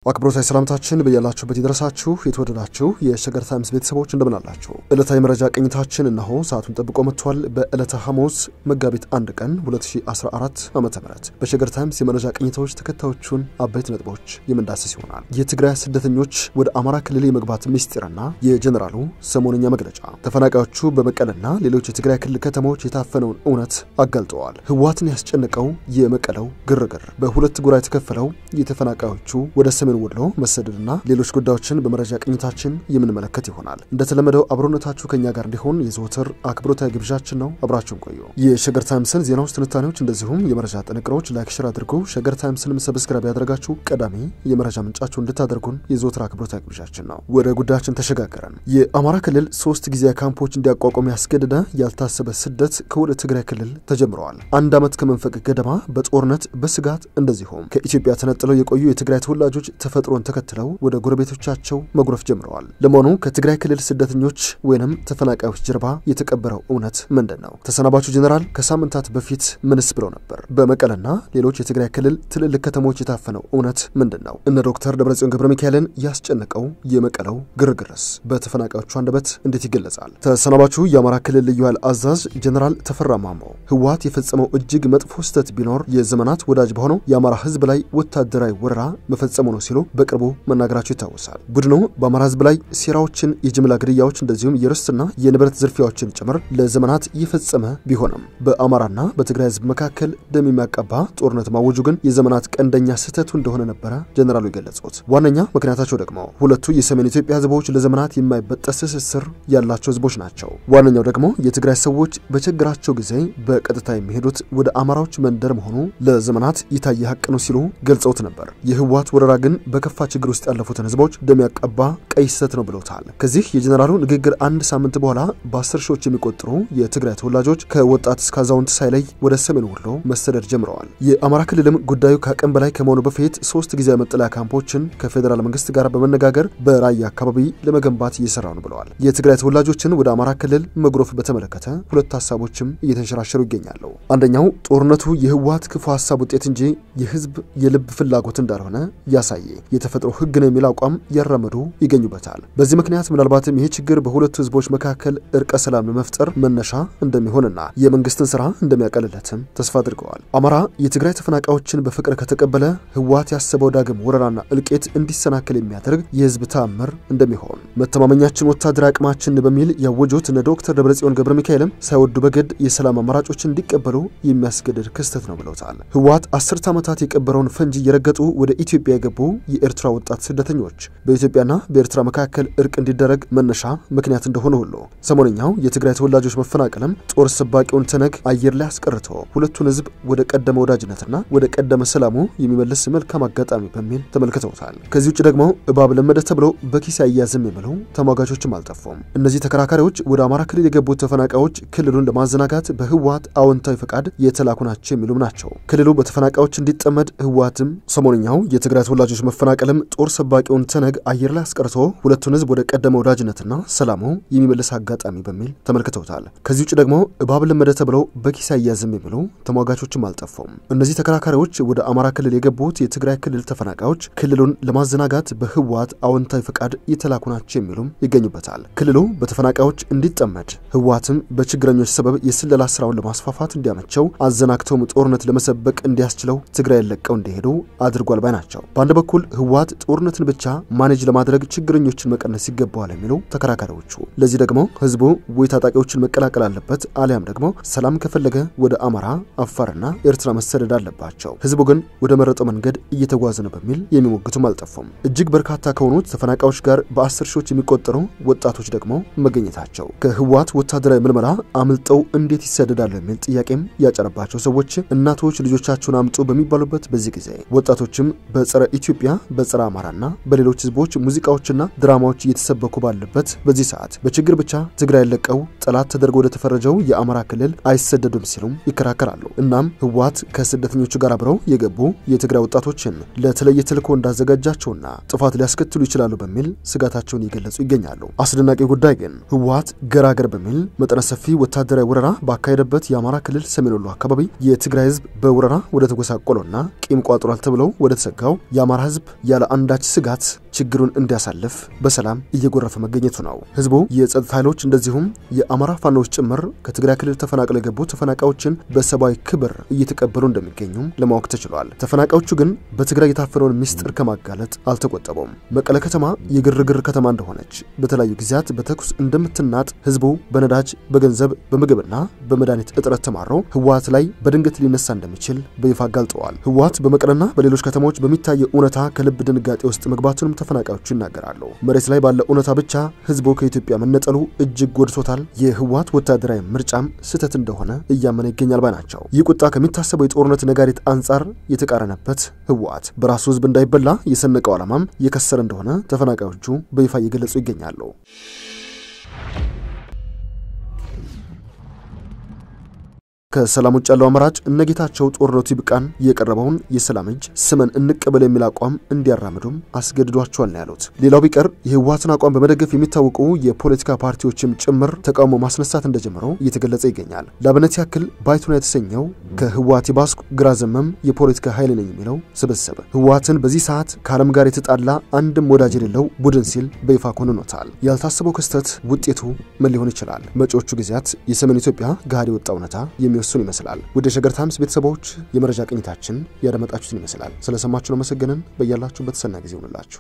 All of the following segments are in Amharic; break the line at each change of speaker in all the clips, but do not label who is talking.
አክብሮታዊ ሰላምታችን በያላችሁበት ይድረሳችሁ። የተወደዳችሁ የሸገር ታይምስ ቤተሰቦች እንደምን አላችሁ? ዕለታዊ መረጃ ቅኝታችን እነሆ ሰዓቱን ጠብቆ መጥቷል። በዕለተ ሐሙስ መጋቢት አንድ ቀን 2014 ዓ ም በሸገር ታይምስ የመረጃ ቅኝታዎች ተከታዮቹን አበይት ነጥቦች የምንዳስስ ይሆናል። የትግራይ ስደተኞች ወደ አማራ ክልል የመግባት ምስጢርና የጀኔራሉ ሰሞነኛ መግለጫ፣ ተፈናቃዮቹ በመቀለና ሌሎች የትግራይ ክልል ከተሞች የታፈነውን እውነት አጋልጠዋል። ህወሓትን ያስጨነቀው የመቀለው ግርግር፣ በሁለት ጎራ የተከፈለው የተፈናቃዮቹ ወደ ሰሜን ወሎ መሰደድና ሌሎች ጉዳዮችን በመረጃ ቅኝታችን የምንመለከት ይሆናል። እንደተለመደው አብሮነታችሁ ከኛ ጋር እንዲሆን የዘወትር አክብሮታዊ ግብዣችን ነው። አብራችሁን ቆዩ። የሸገር ታይምስን ዜናዎች፣ ትንታኔዎች እንደዚሁም የመረጃ ጥንቅሮች ላይክ፣ ሼር አድርጉ። ሸገር ታይምስንም ሰብስክራይብ ያደረጋችሁ ቀዳሚ የመረጃ ምንጫችሁ እንድታደርጉን የዘወትር አክብሮታዊ ግብዣችን ነው። ወደ ጉዳያችን ተሸጋገረን። የአማራ ክልል ሶስት ጊዜያዊ ካምፖች እንዲያቋቋም ያስገደደ ያልታሰበ ስደት ከወደ ትግራይ ክልል ተጀምረዋል። አንድ ዓመት ከመንፈቅ ገደማ በጦርነት በስጋት እንደዚሁም ከኢትዮጵያ ተነጥለው የቆዩ የትግራይ ተወላጆች ተፈጥሮን ተከትለው ወደ ጎረቤቶቻቸው መጉረፍ ጀምረዋል። ለመሆኑ ከትግራይ ክልል ስደተኞች ወይንም ተፈናቃዮች ጀርባ የተቀበረው እውነት ምንድን ነው? ተሰናባቹ ጀኔራል ከሳምንታት በፊት ምንስ ብለው ነበር? በመቀለና ሌሎች የትግራይ ክልል ትልልቅ ከተሞች የታፈነው እውነት ምንድን ነው? እነ ዶክተር ደብረጽዮን ገብረ ሚካኤልን ያስጨነቀው የመቀለው ግርግርስ በተፈናቃዮቹ አንደበት እንዴት ይገለጻል? ተሰናባቹ የአማራ ክልል ልዩ ኃይል አዛዥ ጀኔራል ተፈራ ማሞ ህወሓት የፈጸመው እጅግ መጥፎ ስህተት ቢኖር የዘመናት ወዳጅ በሆነው የአማራ ህዝብ ላይ ወታደራዊ ወረራ መፈጸሙ ነው ሲሉ በቅርቡ መናገራቸው ይታወሳል። ቡድኑ በአማራ ህዝብ ላይ ሴራዎችን፣ የጅምላ ግድያዎች እንደዚሁም የርስትና የንብረት ዝርፊያዎችን ጭምር ለዘመናት የፈጸመ ቢሆንም በአማራና በትግራይ ህዝብ መካከል ደም የሚያቀባ ጦርነት ማወጁ ግን የዘመናት ቀንደኛ ስህተቱ እንደሆነ ነበረ ጀኔራሉ የገለጹት። ዋነኛ ምክንያታቸው ደግሞ ሁለቱ የሰሜን ኢትዮጵያ ህዝቦች ለዘመናት የማይበጠስ ትስስር ያላቸው ህዝቦች ናቸው። ዋነኛው ደግሞ የትግራይ ሰዎች በችግራቸው ጊዜ በቀጥታ የሚሄዱት ወደ አማራዎች መንደር መሆኑ ለዘመናት የታየ ሀቅ ነው ሲሉ ገልጸውት ነበር። የህወሓት ወረራ ግን በከፋ ችግር ውስጥ ያለፉትን ህዝቦች ደም ያቀባ ቀይ ስህተት ነው ብለውታል። ከዚህ የጀኔራሉ ንግግር አንድ ሳምንት በኋላ በአስር ሺዎች የሚቆጠሩ የትግራይ ተወላጆች ከወጣት እስከ አዛውንት ሳይለይ ወደ ሰሜን ወሎ መሰደድ ጀምረዋል። የአማራ ክልልም ጉዳዩ ከአቅም በላይ ከመሆኑ በፊት ሶስት ጊዜያዊ መጠለያ ካምፖችን ከፌዴራል መንግስት ጋር በመነጋገር በራያ አካባቢ ለመገንባት እየሰራ ነው ብለዋል። የትግራይ ተወላጆችን ወደ አማራ ክልል መጉረፍ በተመለከተ ሁለት ሀሳቦችም እየተንሸራሸሩ ይገኛሉ። አንደኛው ጦርነቱ የህወሓት ክፉ ሀሳብ ውጤት እንጂ የህዝብ የልብ ፍላጎት እንዳልሆነ ያሳየ የተፈጥሮ ህግ ነው የሚል አቋም ያራመዱ ይገኙበታል። በዚህ ምክንያት ምናልባትም ይህ ችግር በሁለቱ ህዝቦች መካከል እርቀ ሰላም ለመፍጠር መነሻ እንደሚሆንና የመንግስትን ስራ እንደሚያቀልለትም ተስፋ አድርገዋል። አማራ የትግራይ ተፈናቃዮችን በፍቅር ከተቀበለ ህወሓት ያሰበው ዳግም ወረራና እልቄት እንዲሰናከል የሚያደርግ የህዝብ ተአምር እንደሚሆን መተማመኛችን ወታደራዊ አቅማችን በሚል ያወጁት እነ ዶክተር ደብረጽዮን ገብረ ሚካኤልም ሳይወዱ በግድ የሰላም አማራጮችን እንዲቀበሉ የሚያስገድድ ክስተት ነው ብለውታል። ህወሓት አስርት ዓመታት የቀበረውን ፈንጂ እየረገጡ ወደ ኢትዮጵያ የገቡ የኤርትራ ወጣት ስደተኞች በኢትዮጵያና በኤርትራ መካከል እርቅ እንዲደረግ መነሻ ምክንያት እንደሆነ ሁሉ ሰሞነኛው የትግራይ ተወላጆች መፈናቀልም ጦር ሰባቂውን ተነግ አየር ላይ አስቀርቶ ሁለቱን ህዝብ ወደ ቀደመ ወዳጅነትና ወደ ቀደመ ሰላሙ የሚመልስ መልካም አጋጣሚ በሚል ተመልክተውታል። ከዚህ ውጭ ደግሞ እባብ ለመደ ተብሎ በኪስ አያዝም የሚሉ ተሟጋቾችም አልጠፉም። እነዚህ ተከራካሪዎች ወደ አማራ ክልል የገቡት ተፈናቃዮች ክልሉን ለማዘናጋት በህወሓት አዎንታዊ ፈቃድ የተላኩ ናቸው የሚሉም ናቸው። ክልሉ በተፈናቃዮች እንዲጠመድ ህወሓትም ሰሞነኛው የትግራይ ተወላጆች መፈናቀልም ጦር ሰባቂውን ተነግ አየር ላይ አስቀርቶ ሁለቱን ህዝብ ወደ ቀደመ ወዳጅነትና ሰላሙ የሚመልስ አጋጣሚ በሚል ተመልክተውታል። ከዚህ ውጭ ደግሞ እባብ ለመደ ተብለው በኪስ አያዝም የሚሉ ተሟጋቾችም አልጠፉም። እነዚህ ተከራካሪዎች ወደ አማራ ክልል የገቡት የትግራይ ክልል ተፈናቃዮች ክልሉን ለማዘናጋት በህወሓት አዎንታዊ ፈቃድ የተላኩ ናቸው የሚሉም ይገኙበታል። ክልሉ በተፈናቃዮች እንዲጠመድ ህወሓትም በችግረኞች ሰበብ የስለላ ስራውን ለማስፋፋት እንዲያመቸው አዘናግተውም ጦርነት ለመሰበቅ እንዲያስችለው ትግራይ ለቀው እንዲሄዱ አድርጓል ባይ ናቸው። በአንድ በኩል ህወሓት ጦርነትን ብቻ ማኔጅ ለማድረግ ችግረኞችን መቀነስ ይገባዋል የሚሉ ተከራካሪዎቹ፣ ለዚህ ደግሞ ህዝቡ ወይ ታጣቂዎችን መቀላቀል አለበት አሊያም ደግሞ ሰላም ከፈለገ ወደ አማራ፣ አፋርና ኤርትራ መሰደድ አለባቸው። ህዝቡ ግን ወደ መረጠው መንገድ እየተጓዘ ነው በሚል የሚሞግቱም አልጠፉም። እጅግ በርካታ ከሆኑት ተፈናቃዮች ጋር በአስር ሺዎች የሚቆጠሩ ወጣቶች ደግሞ መገኘታቸው ከህወሓት ወታደራዊ ምልመላ አምልጠው እንዴት ይሰደዳሉ የሚል ጥያቄም ያጨረባቸው ሰዎች እናቶች ልጆቻቸውን አምጡ በሚባሉበት በዚህ ጊዜ ወጣቶችም በጸረ ኢትዮጵያ በጸረ አማራና በሌሎች ህዝቦች ሙዚቃዎችና ድራማዎች እየተሰበኩ ባለበት በዚህ ሰዓት በችግር ብቻ ትግራይ ለቀው ጠላት ተደርጎ ወደ ተፈረጀው የአማራ ክልል አይሰደዱም ሲሉም ይከራከራሉ። እናም ህወሓት ከስደተኞቹ ጋር አብረው የገቡ የትግራይ ወጣቶችን ለተለየ ተልዕኮ እንዳዘጋጃቸውና ጥፋት ሊያስከትሉ ይችላሉ በሚል ስጋታቸውን እየገለጹ ይገኛሉ። አስደናቂ ጉዳይ ግን ህወሓት ገራገር በሚል መጠነ ሰፊ ወታደራዊ ወረራ ባካሄደበት የአማራ ክልል ሰሜን ወሎ አካባቢ የትግራይ ህዝብ በወረራ ወደ ተጎሳቆለውና ቂም ቋጥሯል ተብለው ወደ ተሰጋው የአማራ ህዝብ ህዝብ ያለ አንዳች ስጋት ችግሩን እንዲያሳልፍ በሰላም እየጎረፈ መገኘቱ ነው። ህዝቡ የጸጥታ ኃይሎች እንደዚሁም የአማራ ፋኖዎች ጭምር ከትግራይ ክልል ተፈናቅለው የገቡ ተፈናቃዮችን በሰብአዊ ክብር እየተቀበሉ እንደሚገኙም ለማወቅ ተችሏል። ተፈናቃዮቹ ግን በትግራይ የታፈነውን ምስጢር ከማጋለጥ አልተቆጠቡም። መቀለ ከተማ የግርግር ከተማ እንደሆነች በተለያዩ ጊዜያት በተኩስ እንደምትናጥ ህዝቡ በነዳጅ በገንዘብ በምግብና በመድኃኒት እጥረት ተማሮ ህወሓት ላይ በድንገት ሊነሳ እንደሚችል በይፋ አጋልጠዋል። ህወሓት በመቀለና በሌሎች ከተሞች በሚታየው እውነታ ከልብ ድንጋጤ ውስጥ መግባቱንም ተፈናቃዮቹ ይናገራሉ። መሬት ላይ ባለ እውነታ ብቻ ህዝቡ ከኢትዮጵያ መነጠሉ እጅግ ጎድቶታል። የህወሓት ወታደራዊ ምርጫም ስህተት እንደሆነ እያመነ ይገኛል ባይ ናቸው። ይህ ቁጣ ከሚታሰበው የጦርነት ነጋሪት አንጻር የተቃረነበት ህወሓት በራሱ ህዝብ እንዳይበላ የሰነቀው ዓላማም የከሰረ እንደሆነ ተፈናቃዮቹ በይፋ እየገለጹ ይገኛሉ። ከሰላም ውጭ ያለው አማራጭ እነጌታቸው ጦርነቱ ይብቃን የቀረበውን የሰላም እጅ ስመን እንቀበል የሚል አቋም እንዲያራምዱም አስገድዷቸዋል ነው ያሉት። ሌላው ቢቀር የህወሓትን አቋም በመደገፍ የሚታወቁ የፖለቲካ ፓርቲዎችም ጭምር ተቃውሞ ማስነሳት እንደጀመረው እየተገለጸ ይገኛል። ለአብነት ያክል ባይቶና የተሰኘው ከህወሓት የባስኩ ግራ ዘመም የፖለቲካ ኃይል ነኝ የሚለው ስብስብ ህወሓትን በዚህ ሰዓት ከዓለም ጋር የተጣላ አንድም ወዳጅ የሌለው ቡድን ሲል በይፋ ኮንኖታል። ያልታሰበው ክስተት ውጤቱ ምን ሊሆን ይችላል? መጪዎቹ ጊዜያት የሰሜን ኢትዮጵያ ገሃድ የወጣ እውነታ የሚ እሱን ይመስላል። ወደ ሸገር ታይምስ ቤተሰቦች የመረጃ ቅኝታችን ያደመጣችሁትን ይመስላል። ስለሰማችሁ ነው መሰገንን። በያላችሁበት ሰና ጊዜ ይሆንላችሁ።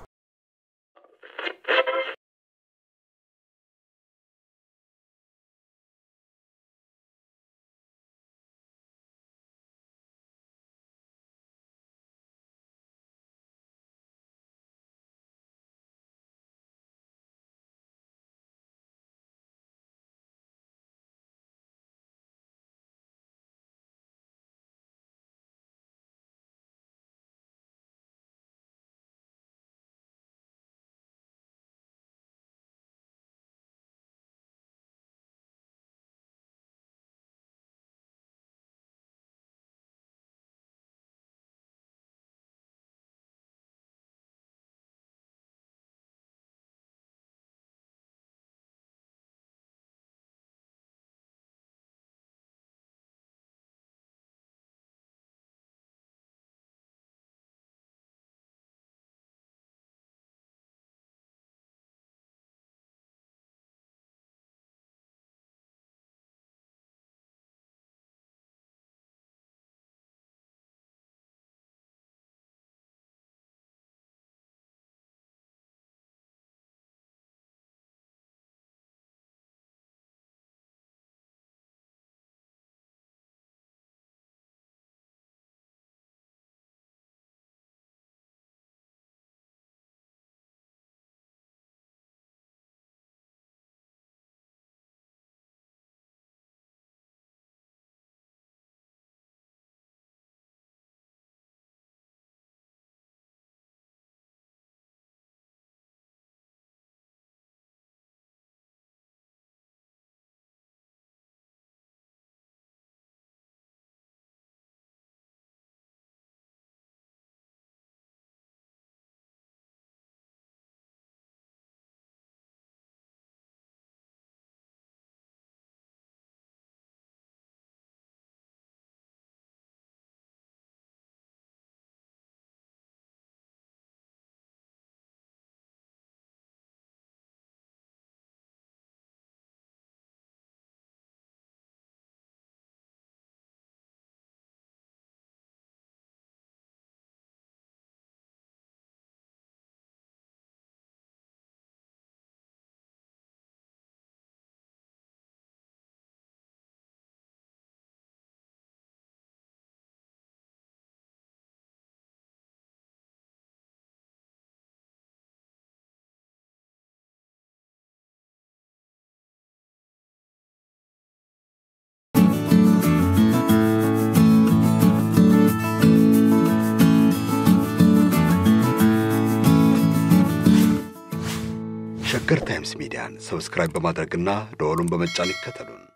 ሸገር ታይምስ ሚዲያን ሰብስክራይብ በማድረግና ደወሉን በመጫን ይከተሉን።